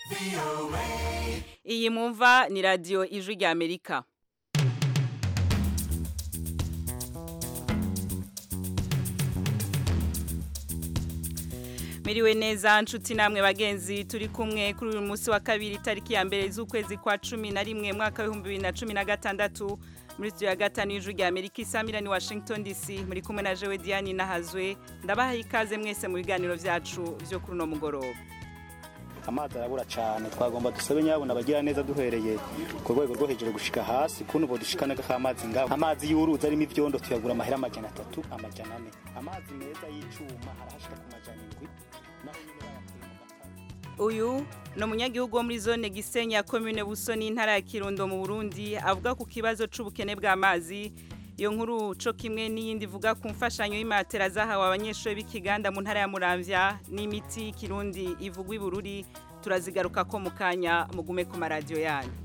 iyi mumva ni radiyo ijwi rya amerika miriwe neza nshuti namwe bagenzi turi kumwe kuri uyu munsi wa kabiri tariki ya mbere z'ukwezi kwa cumi na rimwe mwaka w'ibihumbi bibiri na cumi na gatandatu muri studio ya gatanu y'ijwi rya amerika isamira ni washington dc muri kumwe na jewe diane nahazwe ndabaha ikaze mwese mu biganiro byacu byo kuri uno mugoroba amazi arabura cyane twagomba dusabe nyabona abagira neza duhereye ku rwego rwo hejuru gushika hasi kuno bo dushikana k'amazi ngabo amazi y'uruzi arimo ivyondo tuyagura amahera amajana atatu amajana ane amazi meza y'icuma arahashika ku majana indwi naho nyine bayakuye mu gatanu uyu ni umunyagihugu wo muri zone gisenyi ya komine buso n'intara ya kirundo mu burundi avuga ku kibazo c'ubukene bw'amazi iyo nkuru co kimwe n'iyindi ivuga ku mfashanyo y'imatera zahawe abanyeshuri b'ikiganda mu ntara ya muramvya n'imiti y'ikirundi ivugwa ibururi turazigaruka ko mu kanya mugume ku maradiyo yanyu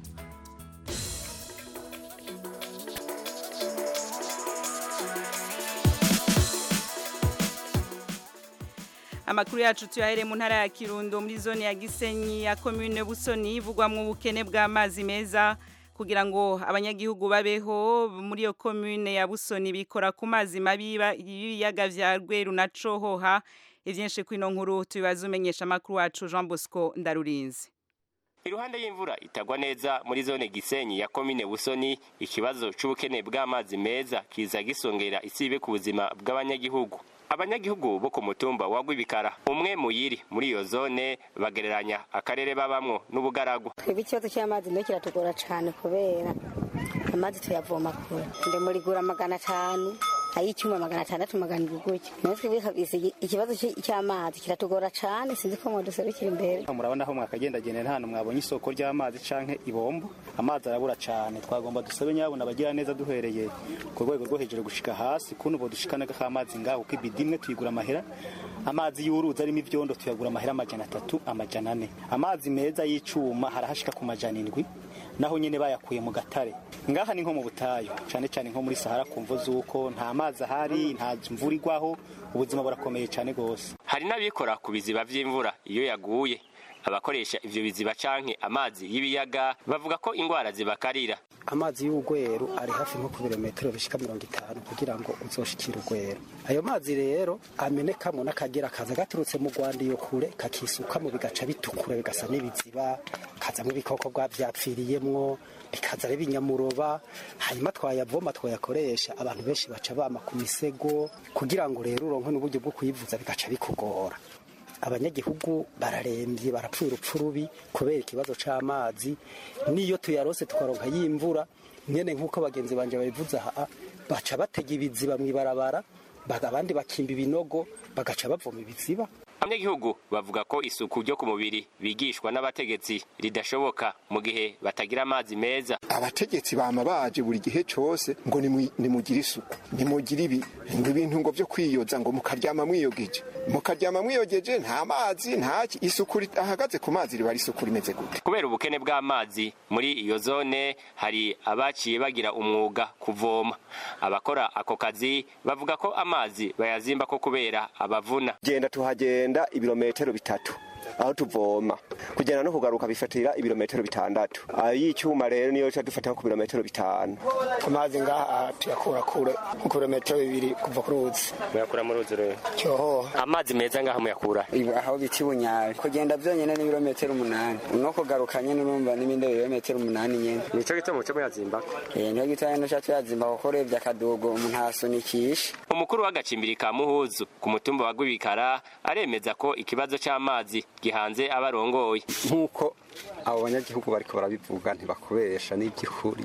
amakuru yacu tuyahere mu ntara ya kirundo muri zone ya gisenyi ya komine busoni ivugwamwo ubukene bw'amazi meza kugira ngo abanyagihugu babeho muri iyo komune ya busoni bikora ku mazi mabi y'ibiyaga vya rweru na cohoha ivyinshi kwino nkuru tubibaza umenyesha amakuru wacu Jean Bosco Ndarurinzi iruhande y'imvura itagwa neza muri zone gisenyi ya komine busoni ikibazo c'ubukene bw'amazi meza kiza gisongera isibe ku buzima bw'abanyagihugu abanyagihugu bo ku mutumba wa Rwibikara umwe muyiri muri iyo zone bagereranya akarere babamwo n'ubugaragu twebwe ikibazo cy'amazi niyo kiratugora cyane kubera amazi tuyavoma kure nde murigura magana atanu ay'icyuma magana atandatu magana indwi gutya nayo twebwe kabisa ikibazo cy'amazi kiratugora cyane sinzi ko mwaduserukira imbere murabona aho mwakagendagenda nta hantu mwabonye isoko ry'amazi canke ibombo amazi arabura cyane twagomba dusabe nyabona abagira neza duhereye ku rwego rwo hejuru gushika hasi kuno bo dushikana k'amazi ngaho kuko ibidi imwe tuyigura amahera amazi y'uruzi arimo ivyondo tuyagura amahera amajana atatu amajana ane amazi meza y'icuma harahashika ku majana indwi naho nyene bayakuye mu gatare ngaha ni nko mu butayu cane cane nko muri sahara kumvo z'uko nta mazi ahari nta mvura igwaho ubuzima burakomeye cane gose hari n'abikora ku biziba vy'imvura iyo yaguye abakoresha ivyo biziba canke amazi y'ibiyaga bavuga ko ingwara zibakarira amazi y'urwero ari hafi nko ku birometero bishika mirongo itanu kugira ngo uzoshikire urwero ayo mazi rero amenekamwo n'akagera kaza gaturutse mu rwanda iyo kure kakisukamo bigaca bitukura bigasa n'ibiziba kazamwo ibikoko bwavyapfiriyemwo bikaza ari ibinyamuroba hanyuma twayavoma twayakoresha abantu benshi baca bama ku misego kugira ngo rero uronke n'uburyo bwo kuyivuza bigaca bikugora abanyagihugu bararembye barapfuye urupfu rubi kubera ikibazo c'amazi niyo tuyarose tukaronka y'imvura nyene nk'uko bagenzi banje babivuze aha baca batega ibiziba mw'ibarabara abandi bakimba ibinogo bagaca bavoma ibiziba abanyagihugu bavuga ko isuku ryo ku mubiri bigishwa n'abategetsi ridashoboka mu gihe batagira amazi meza abategetsi bama baje buri gihe cose ngo nimugire isuku nimugire ibi ngo ibintu ngo vyo kwiyoza ngo mukaryama mwiyogeje mukaryama mwiyogeje nta mazi ntaki isuku ahagaze ku mazi riba ari isuku rimeze gute kubera ubukene bw'amazi muri iyo zone hari abaciye bagira umwuga kuvoma abakora ako kazi bavuga ko amazi bayazimba ko kubera abavuna genda tuhagenda tugenda ibirometero bitatu aho tuvoma kugenda no kugaruka bifatira ibirometero bitandatu y'icyuma rero niyo ca dufata ku birometero bitanu amazi ngaha tuyakura kure ku birometero bibiri kuva ku ruzi muyakura mu ruzi rero cyoho amazi meza ngaha muyakura aho bita ibunyari kugenda byonyine n'ibirometero umunani no kugaruka nyine urumva n'ibindi birometero umunani nyine nico gituma muco muyazimba eh niyo gituma no cha tuyazimba kuko urebye akadogo umuntu asunikisha umukuru w'agacimbiri ka muhuzu ku mutumba wa Rwibikara aremeza ko ikibazo c'amazi gihanze abarongoye nk'uko abo banyagihugu bariko barabivuga ntibakubesha n'iby'ukuri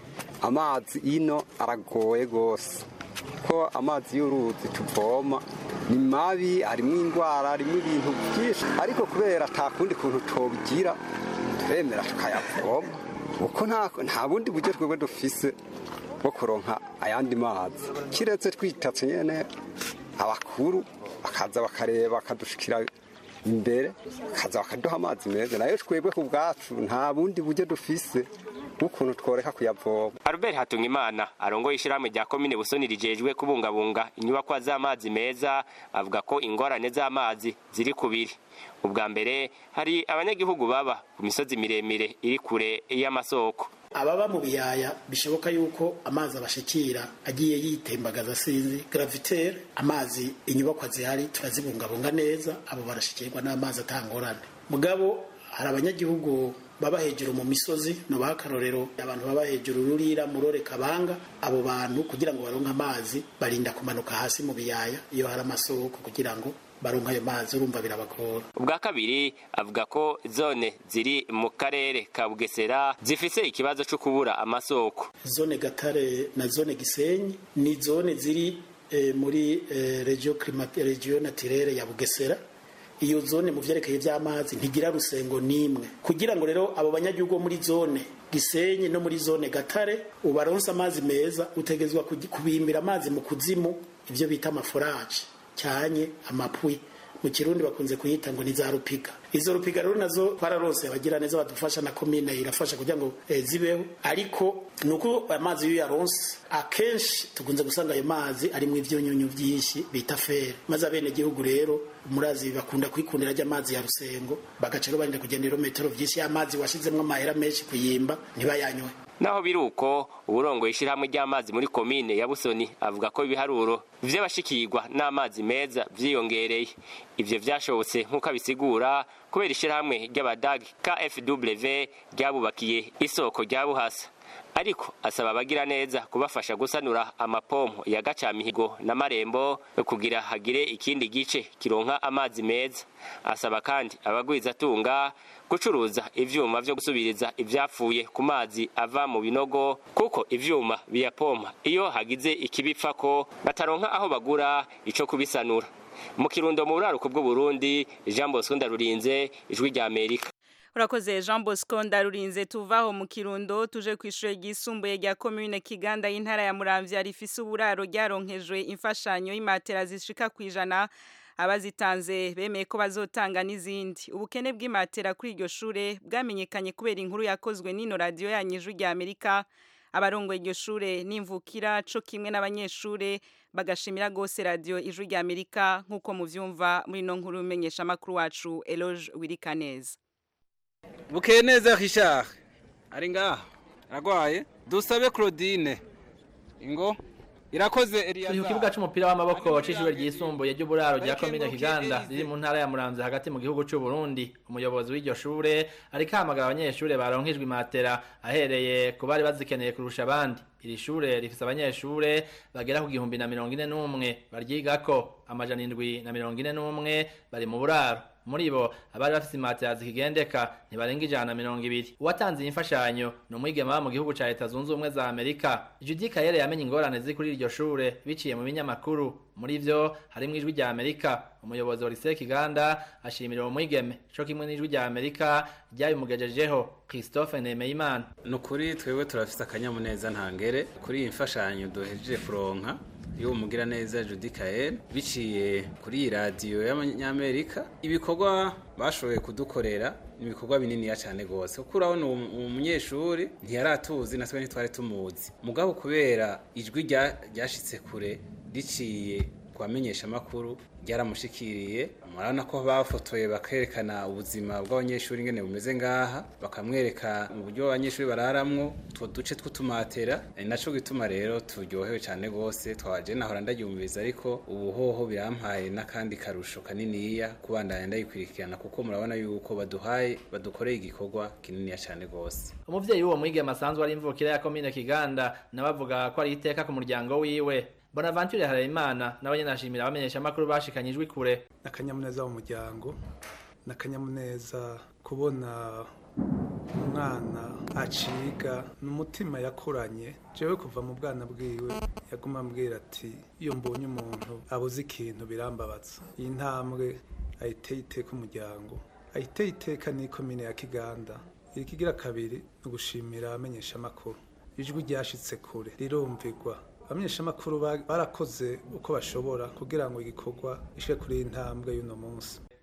amazi ino aragoye gose ko amazi y'uruzi tuvoma ni mabi harimo indwara harimo ibintu byinshi ariko kubera ata kundi kuntu tobigira turemera tukayavoma kuko nta bundi buryo twebwe dufise bwo kuronka ayandi mazi kiretse twitatse nyene abakuru bakaza bakareba bakadushikira imbere kaza bakaduha amazi meza nayo twebwe ku bwacu nta bundi buryo dufise bw'ukuntu tworeka kuyavoma Albert Hatungimana arongoye ishirahamwe rya komine Busoni rijejwe kubungabunga inyubakwa z'amazi meza avuga ko ingorane z'amazi ziri kubiri ubwa mbere hari abanyagihugu baba ku misozi miremire iri kure y'amasoko ababa mu biyaya bishoboka yuko amazi abashikira agiye yitembagaza sinzi gravitere amazi inyubakwa zihari turazibungabunga neza abo barashikirwa n'amazi atangorane mugabo hari abanyagihugu baba hejuru mu misozi nubaha akarorero abantu baba hejuru rurira murore kabanga abo bantu kugira ngo baronke amazi barinda kumanuka hasi mu biyaya iyo hari amasoko kugira ngo baronka ayo mazi urumva birabagora ubwa kabiri avuga ko zone ziri mu karere ka bugesera zifise ikibazo cyo kubura amasoko zone gatare na zone gisenyi ni zone ziri eh, muri eh, regio climate regio naturelle ya bugesera iyo zone mu vyerekeye vy'amazi ntigira rusengo nimwe kugira ngo rero abo banyagihugu bo muri zone gisenyi no muri zone gatare ubaronse amazi meza utegezwa kugi- kubimbira amazi mu kuzimu ivyo bita amaforaje cyanye amapwi mu kirundi bakunze kuyita ngo ni za rupiga izo rupiga rero nazo twararose abagira neza badufasha na komine irafasha kugira ngo eh, zibeho ariko nuko amazi iyo yaronse akenshi tukunze gusanga ayo mazi ari mu ivyunyunyu vyinshi bita fere maze abene gihugu rero murazi bakunda kwikundira ry'amazi ya rusengo bagaca rero barinda kugenda ibirometero vyinshi y'amazi washizemwo amahera menshi kuyimba ntibayanywe naho biri uko uburongoye ishirahamwe ry'amazi muri komine ya busoni avuga ko ibiharuro vy'abashikirwa n'amazi meza vyiyongereye ivyo vyashobotse nk'uko abisigura kubera ishirahamwe ry'abadagi kfw ryabubakiye isoko rya buhasa ariko asaba abagira neza kubafasha gusanura amapompo ya gacamihigo na marembo kugira hagire ikindi gice kironka amazi meza asaba kandi abagwizatunga gucuruza ivyuma vyo gusubiriza ivyapfuye ku mazi ava mu binogo kuko ivyuma biyapompa iyo hagize ikibipfako bataronka aho bagura ico kubisanura mu kirundo mu buraruko bw'uburundi jean bosco ndarurinze ijwi rya amerika urakoze jean bosco ndarurinze tuvaho mu kirundo tuje ku ishuri ryisumbuye rya komine kiganda y'intara ya muramvya rifise uburaro ryaronkejwe imfashanyo y'imatera zishika ku ijana abazitanze bemeye ko bazotanga n'izindi ubukene bw'imatera kuri iryo shure bwamenyekanye kubera inkuru yakozwe n'ino radiyo yanyijwi rya amerika abarongoye iryo shure n'imvukira co kimwe n'abanyeshure bagashimira gose radiyo ijwi rya amerika nk'uko muvyumva muri ino nkuru menyesha amakuru wacu eloge wirikaneza bukeye neza Richard ari ngaha aragwaye dusabe Claudine ingo irakoze turi ku kibuga c'umupira w'amaboko c'ishure ryisumbuye ry'uburaro rya komine kiganda riri mu ntara ya muramvya hagati mu gihugu c'u Burundi umuyobozi w'iryo shure ariko ahamagara abanyeshure baronkejwe imatera ahereye ku bari bazikeneye kurusha abandi iri shure rifise abanyeshure bagera ku gihumbi na mirongo ine n'umwe baryigako amajana indwi na mirongo ine n'umwe bari mu buraro muri bo abari bafise imatera zikigendeka ntibarenga ijana na mirongo ibiri uwatanze iyi mfashanyo ni umwigeme aba mu gihugu ca leta zunze ubumwe za amerika judi kayere yamenye ingorane ziri kuri iryo shure biciye mu binyamakuru muri vyo harimwo ijwi rya amerika umuyobozi wa lycée kiganda ashimira uwo mwigeme co kimwe n'ijwi rya amerika ryabimugejejeho christophe nemeyimana ni ukuri twebwe turafite akanyamuneza ntangere kuri iyi mfashanyo duhejeje kuronka y'uwo mugiraneza Judy Kael biciye kuri iyi radiyo y'abanyamerika ibikorwa bashoboye kudukorera ni ibikorwa bininiya cyane rwose kuko urabona uwo munyeshuri ntiyaratuzi natwe ntitwari tumuzi mugabo kubera ijwi ryashitse kure riciye kubamenyesha amakuru ryaramushikiriye murabona ko bafotoye bakerekana ubuzima bw'abanyeshuri ingene bumeze ngaha bakamwereka mu buryo abanyeshuri bararamwo utwo duce tw'utumatera ni naco gituma rero turyohewe cyane rwose twaje nahora ndaryumviriza ariko ubu hoho birampaye n'akandi karusho kaniniya kubandanya ndayikurikirana kuko murabona yuko baduhaye badukoreye igikorwa kininiya cyane rwose umuvyeyi w'uwo mwigeme asanzwe ari imvukira ya komine kiganda nawe avuga ko ari iteka ku muryango wiwe bonaventure harayimana nawe nyene ashimira abamenyesha amakuru bashikanye ijwi kure akanyamuneza mu muryango n'akanyamuneza kubona umwana aciga n'umutima yakuranye jewe kuva mu bwana bwiwe yaguma ambwira ati iyo mbonye umuntu abuze ikintu birambabaza iyi ntambwe ayiteye iteka umuryango ayiteye iteka n'ikomine ya kiganda ikigira kabiri ni ugushimira abamenyesha amakuru ijwi ryashitse kure rirumvigwa abamenyeshamakuru barakoze uko bashobora kugira ngo igikorwa ishe kuri iyi ntambwe y'uno munsi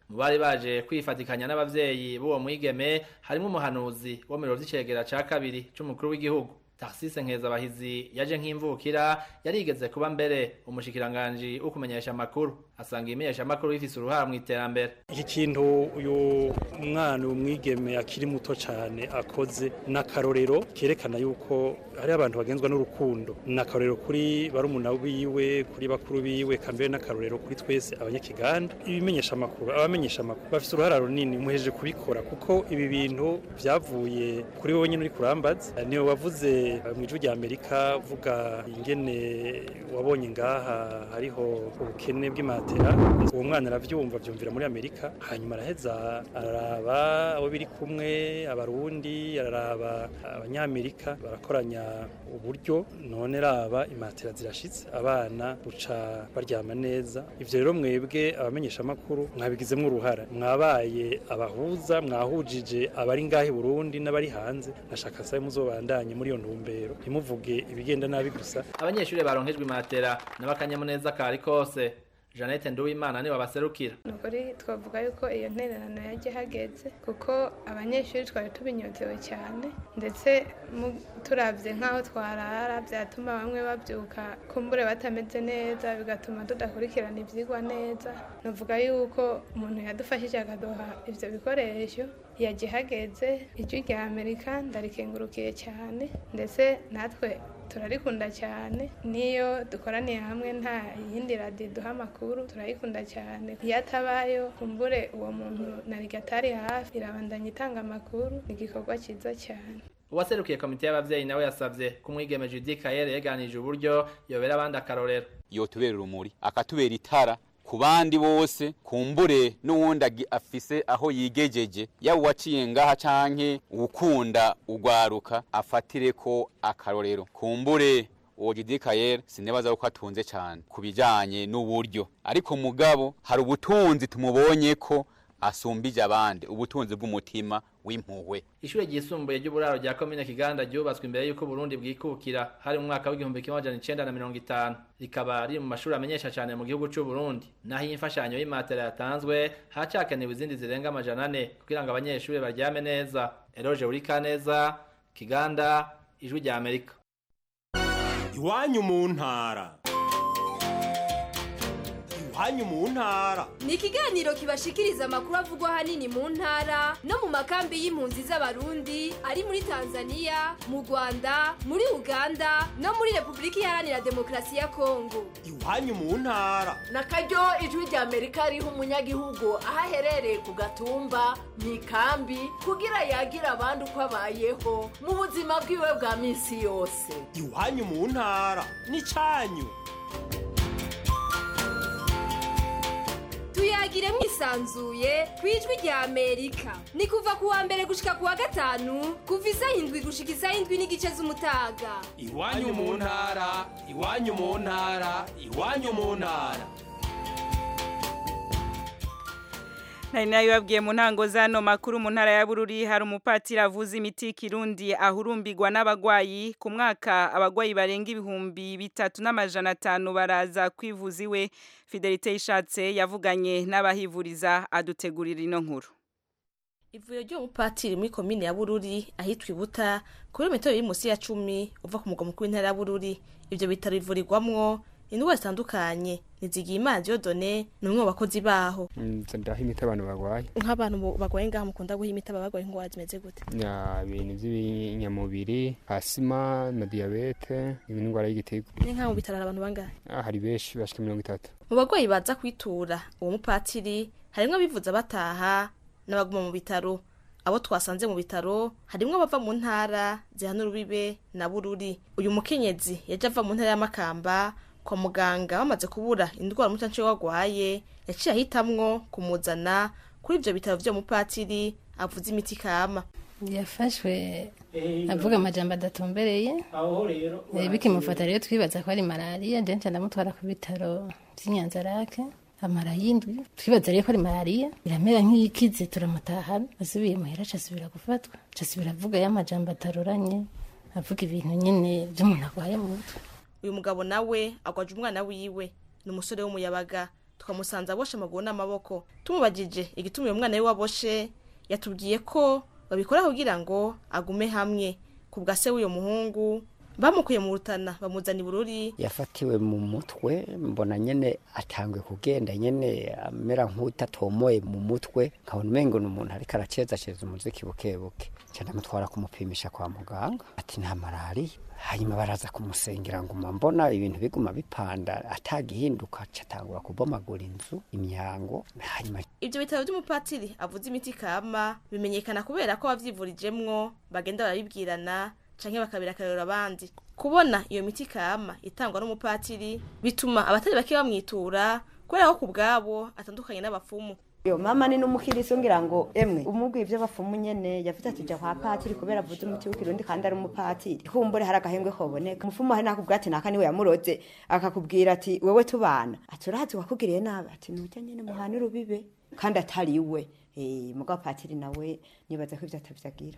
mu bari baje kwifatikanya n'abavyeyi b'uwo mwigeme harimo umuhanuzi wo mu biro vy'icegera ca kabiri c'umukuru w'igihugu Tarsise Nkezabahizi yaje nk'imvukira yarigeze kuba mbere umushikiranganji wo kumenyesha amakuru asanga imenyesha amakuru bifise uruhara mu iterambere iki kintu uyu mwana umwigeme akiri muto cyane akoze n'akarorero kerekana yuko hari abantu bagenzwa n'urukundo n'akarorero kuri barumuna biwe kuri bakuru biwe kambere n'akarorero kuri twese abanyakiganda ibimenyesha amakuru abamenyesha amakuru bafite uruhara runini muheje kubikora kuko ibi bintu byavuye kuri wowe nyine uri kurambaza niyo wavuze mu ijwi rya amerika vuga ingene wabonye ngaha hariho ubukene bw'imatera uwo mwana arabyumva byumvira muri amerika hanyuma araheza araraba abo biri kumwe abarundi araraba abanyamerika barakoranya uburyo none raba imatera zirashitse abana buca baryama neza ivyo rero mwebwe abamenyesha amakuru mwabigizemwo uruhara mwabaye abahuza mwahujije abari ngahe i burundi n'abari hanze nashaka sabe muzobandanye muri iyo ntumbero ntimuvuge ibigenda nabi gusa abanyeshuri baronkejwe imatera n'abakanyamuneza kari kose Jeannette Nduwimana niwe baserukira nukuri twavuga yuko iyo ntererano yaje hageze kuko abanyeshuri twari tubinyotewe cyane ndetse turavye nk'aho twarara byatuma bamwe babyuka kumbure batameze neza bigatuma tudakurikirana ivyigwa neza navuga yuko umuntu yadufashije akaduha ivyo bikoresho yaje hageze ijwi rya amerika ndarikengurukiye cyane ndetse natwe turarikunda cyane niyo dukoraniye hamwe nta yindi radiyo duha amakuru turayikunda cyane iyo atabayo kumbure uwo muntu nariga atari hafi irabandanya itanga amakuru ni igikorwa cyiza cyane uwaserukiye komite y'abavyeyi nawe yasavye ko umwigeme Judy Kayere yeganije uburyo yobera abandi akarorero yotubera urumuri akatubera itara ku bandi bose kumbure n'uwundi afise aho yigejeje yaba uwaciye ngaha canke ukunda ugwaruka afatire ko akarorero kumbure uwo Jidi Kayer sinebaza ko atunze cyane kubijanye n'uburyo ariko mugabo hari ubutunzi tumubonye ko asumbije abandi ubutunzi bw'umutima w'impuhwe ishure ryisumbuye ry'uburaro rya komine Kiganda ryubatswe imbere y'uko Burundi bwikukira hari mu mwaka w'igihumbi kimwe amajana icenda na mirongo itanu rikaba riri mu mashuri amenyesha cyane mu gihugu c'u Burundi naho iyi mfashanyo y'imatera yatanzwe hacakenewe izindi zirenga amajana ane kugira ngo abanyeshuri baryame neza Eroje Urikaneza Kiganda ijwi rya Amerika iwanyu mu ntara iwanyu mu ntara ni ikiganiro kibashikiriza amakuru avugwa ahanini mu ntara no mu makambi y'impunzi z'abarundi ari muri tanzania mu rwanda muri uganda no muri repubulika iharanira demokarasi ya kongo iwanyu mu ntara na karyo ijwi rya amerika riha umunyagihugu aho aherereye ku gatumba mu ikambi kugira yagira abandi uko abayeho mu buzima bwiwe bwa minsi yose iwanyu mu ntara ni cyanyu tuyagire mwisanzuye ku ijwi rya amerika ni kuva ku wa mbere gushika ku wa gatanu kuva isaha indwi gushika isaha indwi n'igice z'umutaga iwanyu mu ntara iwanyu mu ntara iwanyu mu ntara nari nabibabwiye mu ntango z'ano makuru mu ntara ya bururi hari umupatiri avuza imiti y'ikirundi ahurumbirwa n'abagwayi ku mwaka abagwayi barenga ibihumbi bitatu n'amajana atanu baraza kwivuza iwe fidelite yishatse yavuganye n'abahivuriza adutegurira ino nkuru ivuriro ry'umupatiri muri komine ya bururi ahitwa ibuta kuri metero iri munsi ya cumi uva ku mugwa mukuru w'intara ya bururi ibyo bitaro bivurirwamwo indwara zitandukanye nizigiye imanzi yodone ni umwe mu bakozi baho ndaho imiti abantu barwaye nk'abantu barwaye ngaha mukunda guha imiti abarwaye indwara zimeze gute ibintu by'ibinyamubiri asima na diyabete indwara y'igitigo ni nk'aho mu bitaro hari abantu bangahe hari benshi bashika mirongo itatu mu barwayi baza kwitura uwo mupatiri harimwo abivuza bataha n'abaguma mu bitaro abo twasanze mu bitaro harimwo abava mu ntara zihana urubibe na bururi uyu mukenyezi yaje ava mu ntara y'amakamba kwa muganga bamaze kubura indwara umucancuro warwaye yaciye ahitamwo kumuzana kuri ibyo bitaro byo mupatiri avuza imiti kama yafashwe avuga amajambo adatumbereye bikimufata rero twibaza ko ari malariya jenshi ndamutwara ku bitaro by'inyanzarake amara y'indwi twibaza rero ko ari malariya iramera nk'iyikize turamutahana asubiye muhera acasubira gufatwa acasubira avuga y'amajambo ataroranye avuga ibintu nyine by'umuntu arwaye mu mutwe uyu mugabo nawe agwaje umwana wiwe ni umusore w'umuyabaga twamusanze aboshe amaguru n'amaboko tumubajije igituma uyu mwana we waboshe yatubwiye ko babikora kugira ngo agume hamwe ku bwa se w'uyo muhungu bamukuye mu rutana bamuzana i bururi yafatiwe mu mutwe mbona nyene atanguye kugenda nyene amera nk'utatomoye mu mutwe nkabona umengo ni umuntu ariko aracezaceza umuziki bukebuke cyane amutwara kumupimisha kwa muganga ati nta malariya hanyuma baraza kumusengera nguma mbona ibintu biguma bipanda atagihinduka catangura kubomagura inzu imyango hanyuma ibyo bitaro by'umupatiri avuze imiti kama bimenyekana kubera ko bavyivurijemwo bagenda barabibwirana canke bakabira akarero abandi kubona iyo miti kama itangwa n'umupatiri bituma abatari bake bamwitura kubera ko ku bwabo atandukanye n'abapfumu yo mama ni n'umukiriso ngira ngo emwe umubwiye ibyo bapfumu nyene yavuze ati ja kwa patiri kubera avuze umuti w'ikirundi kandi ari umupatiri kumbure hari agahembwe koboneka umupfumu hari nakubwira ati naka niwe yamuroze akakubwira ati wewe tubana ati urahazi wakugiriye nabi ati nujya nyene muhana urubibe kandi atari we eh mugabo patiri nawe nibaza ko ivyo atavyagira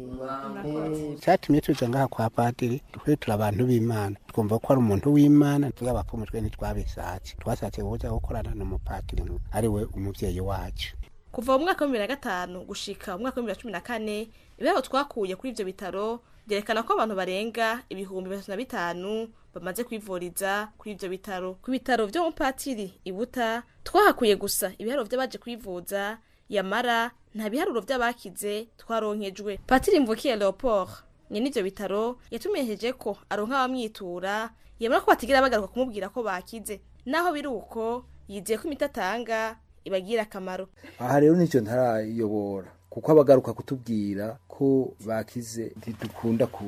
cyatumye tuza ngaha kwa padiri twe turi abantu b'imana twumva ko ari umuntu w'imana twe abapfumu twe ntitwabishatse twashatse kuza gukorana n'umupadiri ari we umuvyeyi wacu kuva mu mwaka wa bibiri na gatanu gushika mu mwaka wa bibiri na cumi na kane ibiharo twakuye kuri ivyo bitaro byerekana ko abantu barenga ibihumbi bitatu na bitanu bamaze kwivuriza kuri ivyo bitaro ku bitaro vyo mu patiri ibuta twahakuye gusa ibiharuro vy'abaje kwivuza yamara nta biharuro vy'abakize twaronkejwe patiri mvukiye leopold nyene ivyo bitaro yatumenyesheje ko aronka abamwitura yemera ko batigira bagaruka kumubwira ko bakize naho biri uko yizeye ko imiti atanga ibagira akamaro aha rero nicyo ntarayobora kuko abagaruka kutubwira ko bakize ntidukunda ku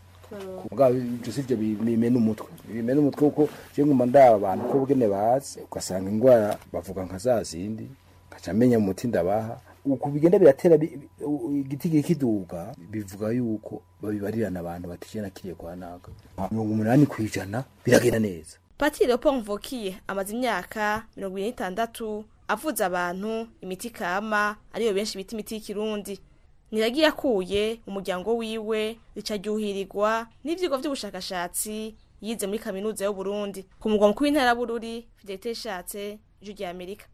mugabo ibyo si byo bimena umutwe bimena umutwe kuko je nguma ndaba abantu ko bugene bazi ugasanga indwara bavuga nka za zindi ngaca menya umuti ndabaha uku bigenda biratera igiti kiri kiduga bivuga yuko babibarirana abantu batijana kiriye kwa naga mirongo umunani ku ijana biragenda neza patiri leopold mvukiye amaze imyaka mirongo ibiri n'itandatu avuza abantu imiti kama ariyo benshi bita imiti y'ikirundi niragiye akuye umuryango wiwe rica ryuhirirwa n'ivyigwa vy'ubushakashatsi yize muri kaminuza y'uburundi ku mugwa mukuru w'intara bururi fidelite ishatse ijwi rya amerika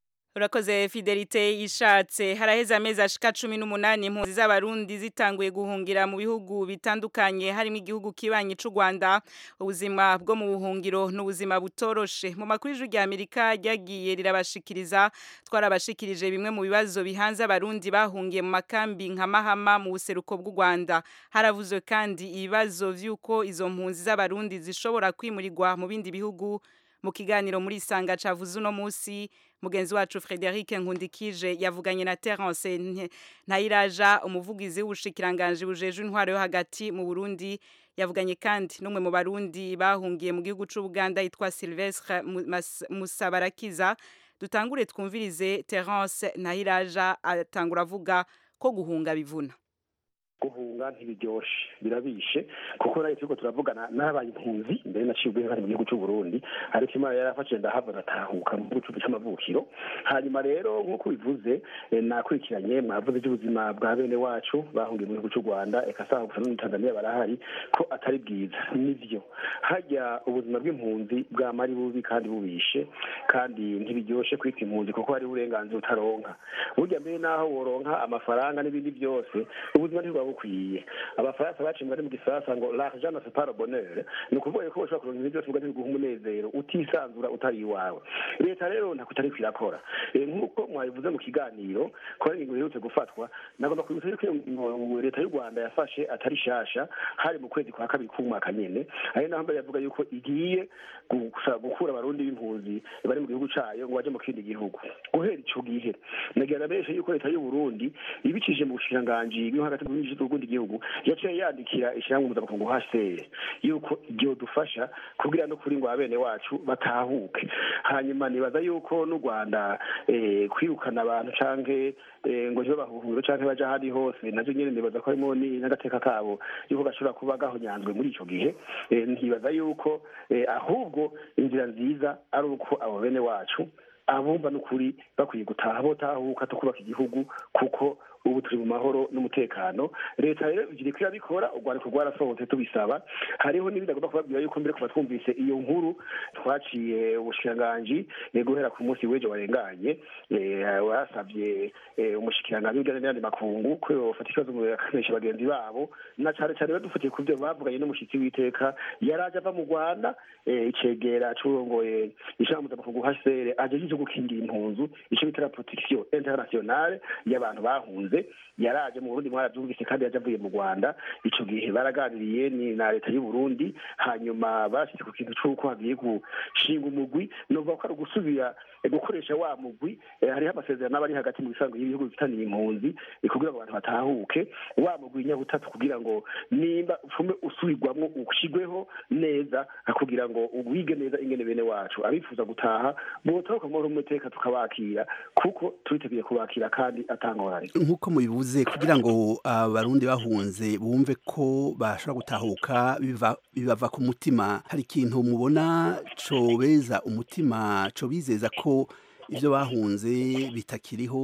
urakoze fidelite ishatse haraheze amezi ashika cumi n'umunani impunzi z'abarundi zitanguye guhungira mu bihugu bitandukanye harimo igihugu kibanyi c'u rwanda ubuzima bwo mu buhungiro n'ubuzima butoroshe mu makuru y'ijwi rya amerika ryagiye rirabashikiriza twarabashikirije bimwe mu bibazo bihanze abarundi bahungiye mu makambi nka mahama mu buseruko bw'u rwanda haravuzwe kandi ibibazo vy'uko izo mpunzi z'abarundi zishobora kwimurirwa mu bindi bihugu mu kiganiro muri isanga cavuze uno musi mugenzi wacu Frederic Nkundikije yavuganye na Terence Ntayiraja umuvugizi w'ubushikiranganje bujeje intwaro yo hagati mu Burundi yavuganye kandi n'umwe mu barundi bahungiye mu gihugu c'u Buganda yitwa Sylvestre Musabarakiza dutangure twumvirize Terence Ntayiraja atangura avuga ko guhunga bivuna guhunga ntibiryoshe birabishe kuko nayo turiko turavugana n'abaye impunzi mbere naciye ubwenge kandi mu gihugu c'u Burundi ariko imana yarafashije ndahava ndatahuka mu gihugu c'amavukiro hanyuma rero nk'uko bivuze nakurikiranye mwavuze iby'ubuzima bwa bene wacu bahungiye mu gihugu c'u Rwanda eka saha gusa no Tanzania barahari ko atari bwiza nivyo harya ubuzima bw'impunzi bwama ari bubi kandi bubishe kandi ntibiryoshe kwita impunzi kuko hari uburenganzira utaronka burya mbere naho woronka amafaranga n'ibindi byose ubuzima ntibwa bukwiye abafaransa baciye bari mu gisasa ngo l'argent ne fait pas le bonheur ni ukuvuga ko ushobora kuronka ibintu byose uvuga biguha umunezero utisanzura utari iwawe leta rero ntako itari kwirakora nk'uko mwabivuze mu kiganiro ko ari ingingo iherutse gufatwa nagomba kwibutsa yuko iyo leta y'u rwanda yafashe atari shasha hari mu kwezi kwa kabiri k'umwaka nyene ari naho mbere yavuga yuko igiye gukura abarundi b'impunzi bari mu gihugu cayo ngo baje mu kindi gihugu guhera ico gihe nagira benshi yuko leta y'u burundi ibicishije mu bushikiranganji bwo hagati mu bw'ubundi gihugu yaciye yandikira ishyirahamwe mpuzamakungu hcr yuko iryo dufasha kugira no kuri ngo abene wacu batahuke hanyuma nibaza yuko n'u rwanda kwirukana abantu canke ngo ntibe bahuhuro canke baja ahandi hose navyo nyene nibaza ko harimo n'agateka kabo yuko gashobora kuba gahonyanzwe muri ico gihe ntibaza yuko ahubwo inzira nziza ari uko abo bene wacu abumva n'ukuri bakwiye gutaha botahuka tukubaka igihugu kuko ubu turi mu mahoro n'umutekano leta rero iri irabikora urwandiko rwarasohotse tubisaba hariho n'ibindi agomba kubabwira yuko mbere kuva twumvise iyo nkuru twaciye ubushikiranganji eh, guhera ku munsi w'ejo warenganye eh, wasabye eh, umushikiranganji w'ibijyanye n'ayandi makungu ko yofata ikibazo ngo yakanisha bagenzi babo na cane cane badufatiye ku byo bavuganye n'umushitsi w'iteka yari aje ava mu rwanda eh, icegera c'urongoye ishirahamwe mpuzamakungu hcr aje yije gukingira impunzu ico bita protection internationale y'abantu bahunze yaraje mu burundi mwaravyumvise kandi yaje avuye mu rwanda ico gihe baraganiriye ni na leta y'u burundi hanyuma bashyize ku kintu c'uko hagiye gushinga umugwi novuga ko ari ugusubira eh, gukoresha wa mugwi eh, hariho amasezerano aba ari hagati mu bisanzwe y'ibihugu bifitaniye impunzi eh, kugira ngo abantu batahuke wa mugwi nyabutatu kugira ngo nimba ufume usubirwamwo ushigweho neza kugira ngo wige neza ingene bene wacu abifuza gutaha botahuka mu mahoro n'umutekano tukabakira kuko turiteguye kubakira kandi atangorane nk'uko mubivuze kugira ngo abarundi bahunze bumve ko bashobora gutahuka biva- bibava ku mutima hari ikintu mubona cobeza umutima cobizeza ko ivyo bahunze bitakiriho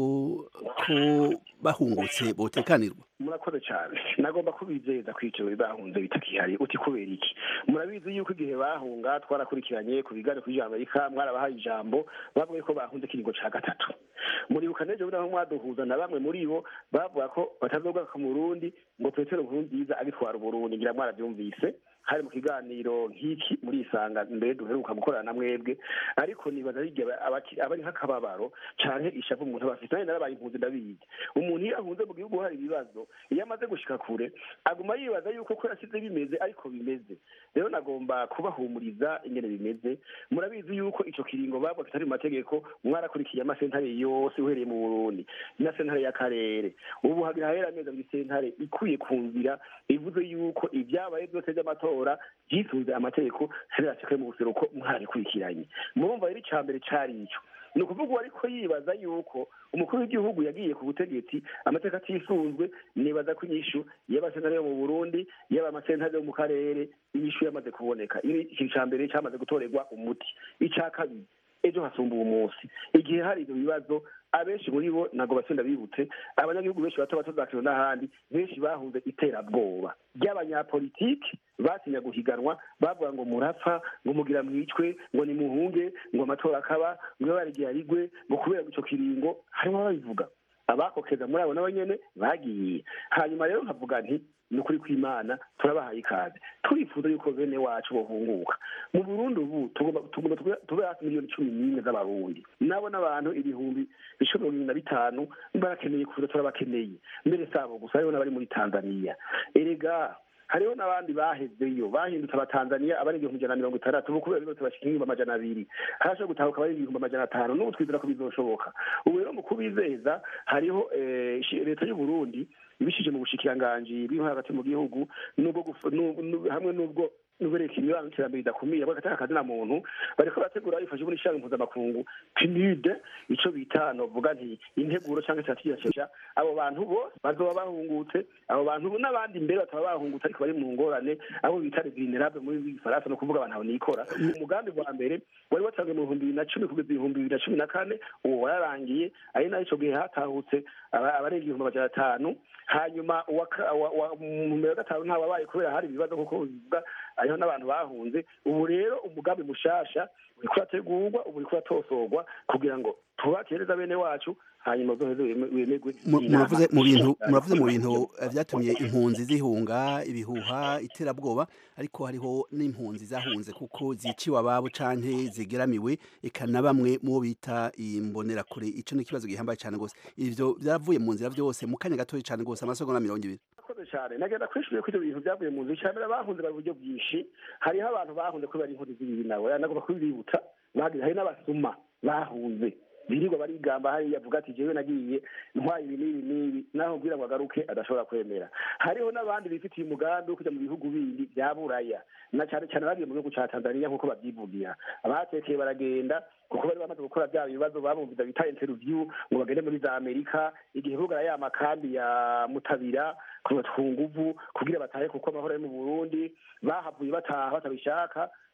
ko bahungutse botekanirwa murakoze cyane nagomba kubizeza ko icyo bahunze bitakihari uti kubera iki murabizi yuko igihe bahunga twarakurikiranye ku biganiro kuri amerika mwarabahaye ijambo bavuga ko bahunze ikiringo cya gatatu muribuka n'ejo bundi aho mwaduhuza na bamwe muri bo bavuga ko batazogaruka mu burundi ngo petero nkurunziza agitwara uburundi ngira mwarabyumvise hari mu kiganiro nk'iki muri isanga mbere duheruka gukorana na mwebwe ariko nibaza ari igihe abaki- aba ari nk'akababaro canke ishavu umuntu aba afite nanjye narabaye impunzi ndabizi umuntu iyo ahunze mu gihugu hari ibibazo iyo amaze gushika kure aguma yibaza yuko ko yasize bimeze ariko bimeze rero nagomba kubahumuriza ingene bimeze murabizi yuko ico kiringo bavuga kitari mu mategeko mwarakurikiye amasentare yose uhereye mu burundi na sentare y'akarere ubu hagira hahera amezi abiri sentare ikwiye ku nzira ivuze yuko ibyabaye byose by'amatora byisunze amategeko serasikai mu buseruko mwarabikurikiranye murumva rero icya mbere cari ico ni ukuvuga uwo ariko yibaza yuko umukuru w'igihugu yagiye ku butegetsi amateka atisunzwe nibaza ko inyishu y'amasentare yo mu burundi yaba amasentare yo mu karere inyishu yamaze kuboneka Ibi ikintu ca mbere cyamaze gutorerwa umuti icya kabiri ejo hasumba uwo munsi igihe hari ibyo bibazo abenshi muri bo ntabwo batsinda bibutse abanyagihugu benshi bato bato za kiro n'ahandi benshi bahunze iterabwoba ry'abanyapolitiki batinya guhiganwa bavuga ngo murapfa ngo mugira mwicwe ngo nimuhunge ngo amatora akaba ngo barigiye arigwe ngo kubera ico kiringo harimo ababivuga abakokeza muri abo nabo nyene bagiye hanyuma rero nkavuga nti ni ukuri kw'imana turabahaye ikaze turifuza yuko bene wacu bohunguka mu burundi ubu tugomba tugomba tube- tube hafi miliyoni cumi n'imwe z'abarundi nabo n'abantu ibihumbi bishobora mirongo na bitanu barakeneye kuza turabakeneye mbere sabo gusa hariho n'abari muri tanzaniya erega hariho n'abandi bahezeyo bahindutse abatanzaniya abari igihumbi ijana na mirongo itandatu ubu kubera bose bashika ibihumbi amajana abiri harashobora gutahuka abari ibihumbi amajana atanu n'ubu twizera ko bizoshoboka ubu rero mu kubizeza hariho eh, ishi- leta y'u burundi ibishije mu bushikiranganji bw'intwaro hagati mu gihugu n'ubwo guf- n'u- n'u- hamwe n'ubwo n'ubereka imibano n'iterambere ridakumira bagatanga akazi na muntu bariko barategura bifashe muri ishami mpuzamakungu pinide ico bita novuga nti integuro canke strategia abo bantu bose bazoba bahungutse abo bantu n'abandi mbere bataba bahungutse ariko bari mu ngorane abo bita les vulnérables muri gifaransa no kuvuga abantu nikora umugambi wa mbere wari watanzwe mu bihumbi bibiri na cumi kugeza ibihumbi bibiri na cumi na kane uwo wararangiye ari nayo ico gihe hatahutse aba- abarenga ibihumbi amajana atanu hanyuma uwa ka- wa- wa- mu mbere wa gatanu ntawabaye kubera hari ibibazo kuko bivuga hariho n'abantu bahunze ubu rero umugambi mushasha uriko urategurwa ubu uriko uratosorwa kugira ngo tubakereza bene wacu hanyuma uzoheze weme- wemegwe Mu- inama. muravuze mu bintu muravuze mu bintu eh, vyatumye impunzi zihunga ibihuha iterabwoba ariko hariho n'impunzi zahunze kuko ziciwe ababo canke zigeramiwe eka na bamwe mu bo bita imbonerakure ico ni ikibazo gihambaye cane gose ivyo vyavuye mu nzira vyose mu kanya gatoya cane gose amasegonda mirongo ibiri murakoze cyane nagenda kwishyuye ko ibyo bintu byavuye mu nzu icyambere bahunze bari uburyo bwinshi hariho abantu bahunze kubera inkozi z'ibibi nawe nagomba kubibibutsa bagize hari n'abasuma bahunze birirwa barigamba hariya avuga ati jewe nagiye ntwaye ibi n'ibi n'ibi naho mbwira ngo agaruke adashobora kwemera hariho n'abandi bifitiye umugambi wo kujya mu bihugu bindi bya buraya na cyane cyane bagiye mu gihugu cya tanzania nk'uko babyivugira abatekeye baragenda kuko bari bamaze gukora bya bibazo babumviza bita interview ngo bagende muri za amerika igihe bugara ya makambi ya mutabira kubatwa nguvu kugira batahe kuko amahoro ari mu burundi bahavuye bataha batabishaka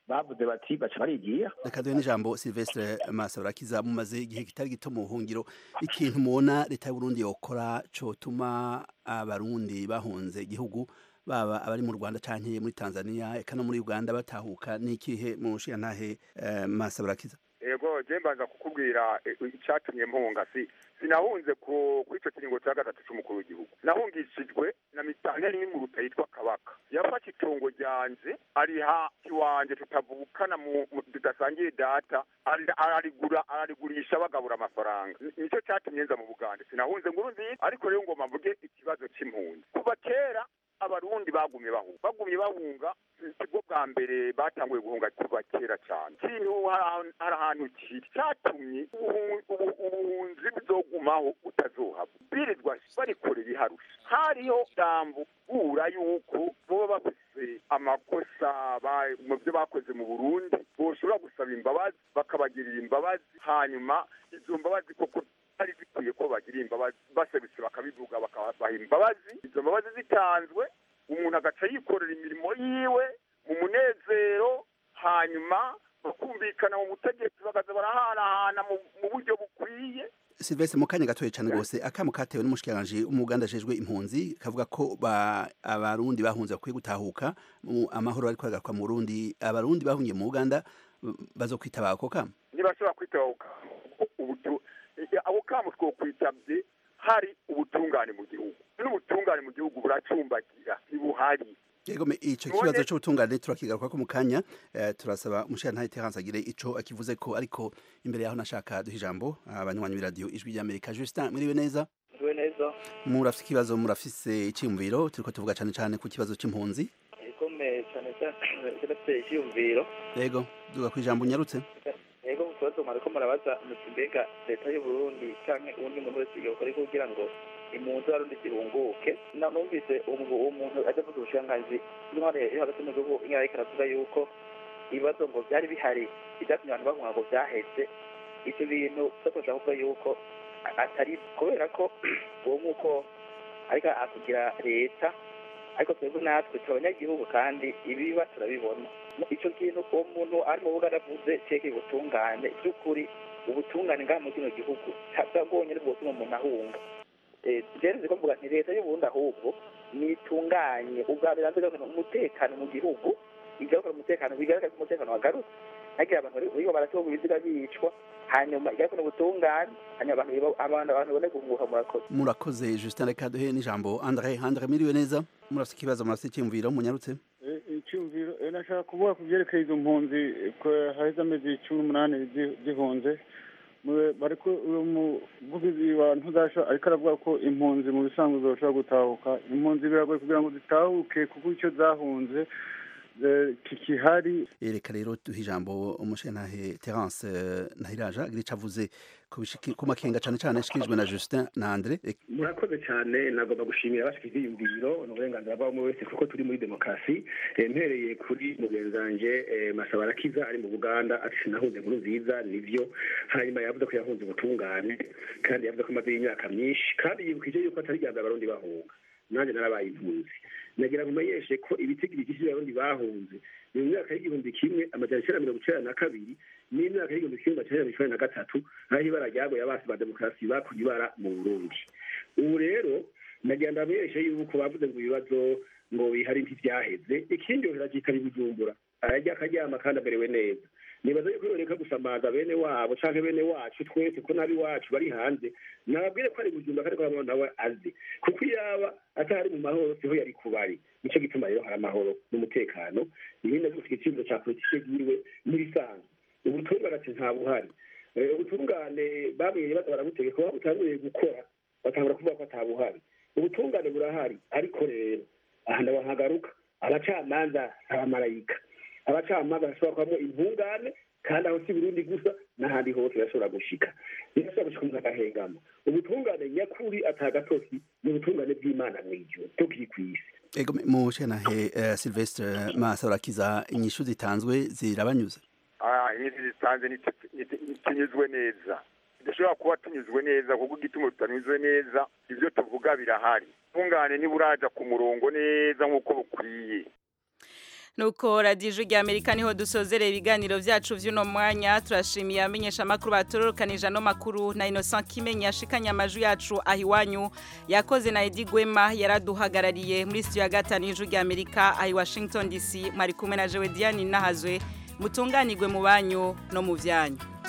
bavuze bati baca barigira reka duhe n'ijambo silvestre masaburakiza mumaze igihe kitari gito mu buhungiro ikintu mubona leta y'uburundi yokora cotuma abarundi bahunze igihugu baba abari mu rwanda canke muri tanzania eka no muri uganda batahuka n'ikihe mu nshiyantahe uh, masaburakiza ego je mbanza kukubwira icatumye mpunga si sinahunze ku ico kiringo ca gatatu c'umukuru w'igihugu nahungishijwe na mitanteri y'inguruta yitwa kabaka yafashe itongo ryanje ariha iwanje tutavukana tudasangiye data ararigura ararigurisha bagabura amafaranga nico catumye nza mu buganda sinahunze nguru nziza ariko rero ngoma mvuge ikibazo c'impunzi kuva kera abarundi bagumye bahunga bagumye bahunga sibwo bwa mbere batanguye guhunga kuva kera cyane kintu hari ahantu kiri cyatumye ubuhunzi buzogumaho butazohava birirwa barikorera iharusha hariho dambu bura yuko boba bafise amakosa mu byo bakoze mu burundi boshobora gusaba imbabazi bakabagirira imbabazi hanyuma izo mbabazi koko zari zikwiye ko bagira imbabazi basabitse bakabivuga bakabaha imbabazi izo mbabazi zitanzwe umuntu agaca yikorera imirimo yiwe mu munezero hanyuma bakumvikana mu butegetsi bakaza barahanahana mu buryo bukwiye Silvestre mu kanya gatoye cyane rwose akamo katewe n'umushikiranganje umuganda ajejwe impunzi kavuga ko ba abarundi bahunze bakwiye gutahuka amahoro ariko agaruka mu Burundi abarundi bahungiye mu Uganda bazokwitaba ako kamo ntibashobora kwitabahuka ubutu abo kamo twokwitabye hari ubutungane mu gihugu n'ubutungane mu gihugu buracumbagira ntibuhari Yego me ico kibazo c'ubutungane turakigaruka ko mu kanya eh, turasaba umushana Terence agire ico akivuze ko ariko imbere yaho nashaka duha ijambo abanywanyi b'iradio ijwi rya Amerika Justin mwiriwe neza mwiriwe neza murafise ikibazo murafise iciyumviro turiko tuvuga cane cane ku kibazo c'impunzi yego me cane cane kirafise iciyumviro yego duga kwijambo unyarutse yego mu kibazo mwariko murabaza muti mbega leta y'u Burundi canke uwundi muntu wese yokora kugira ngo impunzi warundi zirunguke numvise uwo muntu ajya avuga ubushiranganzi intware yo hagati mu gihugu nyine ariko aravuga yuko ibibazo ngo byari bihari ibyatumye abantu bahunga ngo byaheze ivyo bintu tukoshaka kuvuga yuko atari kubera ko uwo nk'uko ariko akugira leta ariko twebwe natwe turi abanyagihugu kandi ibiba turabibona ico kintu uwo muntu ari mu buganda avuze cekeye ubutungane by'ukuri ubutungane ngaha mu kino gihugu bwonyene bwotuma umuntu ahunga rero ko mvuga nti leta y'uburundi ahubwo nitunganye ubwa mbere hanze umutekano mu gihugu igarukana umutekano bigaragara ko umutekano wagarutse hagira abantu bariko baratorwa ibiziga bicwa hanyuma igarukana ubutungane hanyuma abantu abantu abantu bone guhunguka murakoze murakoze Justin reka duhe n'ijambo Andre Andre miriwe neza murafise ikibazo murafise icyumviro munyarutse icyumviro nashaka kuvuga ku byerekeye izo mpunzi haheze amezi cumi n'umunani zihunze bariko umuvugizi wa ntuzasha ariko aravuga ko impunzi mu bisanzwe zoshobora gutahuka impunzi biragoye kugira ngo zitahuke kuko icyo zahunze kikihari reka rero duha ijambo umushenantahe terence ntahiraja agira icyo avuze ku makenga cyane cyane ashikirijwe na justin na andre murakoze cyane nagomba gushimira abashikije iyumviro ni uburenganzira bwa buri wese kuko turi muri demokarasi mpereye kuri mugenzi wanje masaba arakiza ari mu buganda ati sinahunze nkuru nziza nivyo hanyuma yavuze ko yahunze ubutungane kandi yavuze ko amaze y'imyaka myinshi kandi yibukije yuko atari rya abarundi bahunga nanjye narabaye impunzi nagira ngo umenyeshe ko ibitigiri byinshi by'abarundi bahunze ni mu myaka y'igihumbi kimwe amajana icyenda mirongo icyenda na kabiri n'imyaka y'igihumbi kimwe amajana icyenda mirongo icyenda na gatatu aho ibara ryagoye abasi ba demokarasi bakuye ibara mu burundi ubu rero nagira ngo amenyeshe yuko bavuze ngo ibibazo ngo bihari ntibyaheze ikindi yohera cyitaba ibijumbura arajya akaryama kandi amerewe neza nibaza yuko yoreka gusamaza bene wabo canke bene wacu twese ko nabi wacu bari hanze nababwire ko ari bujumba kandi ko nawe azi kuko iyaba atari mu mahoro siho yari kubari nico gituma rero hari amahoro n'umutekano ibindi navyo gufika iciyumviro ca politike yiwe n'ibisanzwe ubutungane ati nta buhari ubutungane bamenye baza barabutegeka kuba butanguye gukora batangura kuvuga ko ata buhari ubutungane burahari ariko rero aha ndabahagaruka abacamanza abamarayika abacamanza bashobora kubamo intungane kandi aho si burundi gusa n'ahandi hose birashobora gushika birashobora gushika umuntu agahengama ubutungane nyakuri atagatoki ni ubutungane bw'imana mw'ijuru tukiri kw'isi ego mu shenantahe uh, silvestre masaburakiza inyishu zitanzwe zirabanyuze ah inyishu zitanze ntitunyuzwe neza dushobora kuba tunyuzwe neza kuko igituma tutanyuzwe neza ibyo tuvuga birahari ubutungane ntiburaja ku murongo neza nk'uko bukwiye nuko radiyo rya amerika niho dusozereye ibiganiro byacu by'uno mwanya turashimiye abamenyesha amakuru batororokanije ano makuru na innocent kimenyi yashikanye amajwi yacu aho iwanyu yakoze na edi gwema yaraduhagarariye muri sitiyo ya gatanu y'ijwi rya amerika aho i washington dc mwari kumwe na jewe diane nahazwe mutunganirwe mu banyu no mu byanyu